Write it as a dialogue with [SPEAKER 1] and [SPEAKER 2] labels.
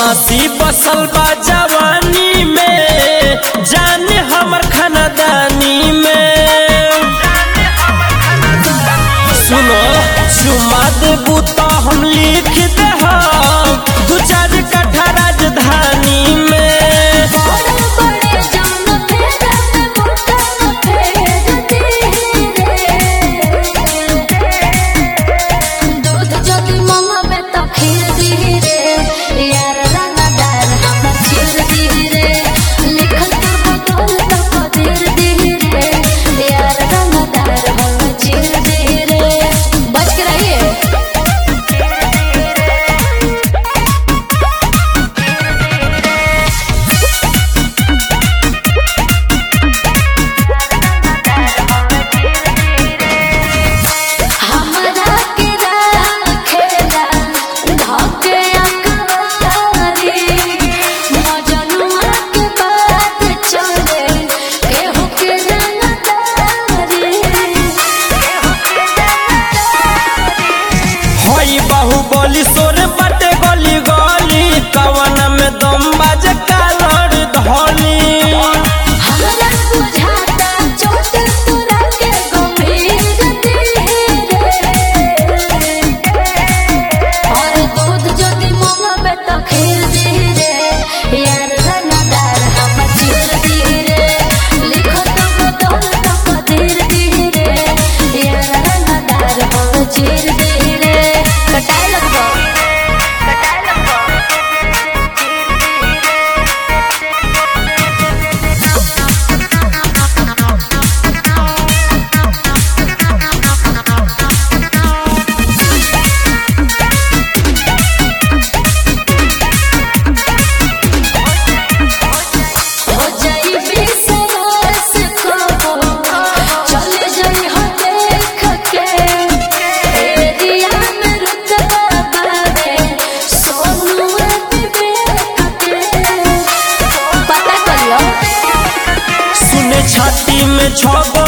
[SPEAKER 1] बदमाशी बसल बा जवानी में जाने हमर खानदानी में सुनो चुमा देबू तो हम लिख दे दू चार कट्ठा राजधानी में
[SPEAKER 2] बड़े बड़े जान फेरा में मोटा फेरती रे दूध जदी मंगबे त खीर दी रे यार रंगदार हमर चीर दी रे लिखल तो बदल तो कदीर दी रे यार रंगदार हमर चीर दी रे बच के रहिए हमरा के राखेला धके अकवारी मजनुआ के बात चले केहू के रंगदारी
[SPEAKER 1] हई बाहुबली सोर बटे गली गली कवन में दम बाजे कालर धली
[SPEAKER 2] हमरा बुझाता चोट तोरा के गंभीर रे और दूध जदी मंगबे त खीर दी रे यार रंगदार हमर चीर दी रे लिखो तो बदल तो कदीर दी रे यार रंगदार हमर चीर दी रे कटाई लगबो कटाई लगबो हो जाई बिसरस को चले जाई हो देख के एरिया में रुतबा बावे सोनू विवेक के पता कर लो
[SPEAKER 1] सुने छाती में छगो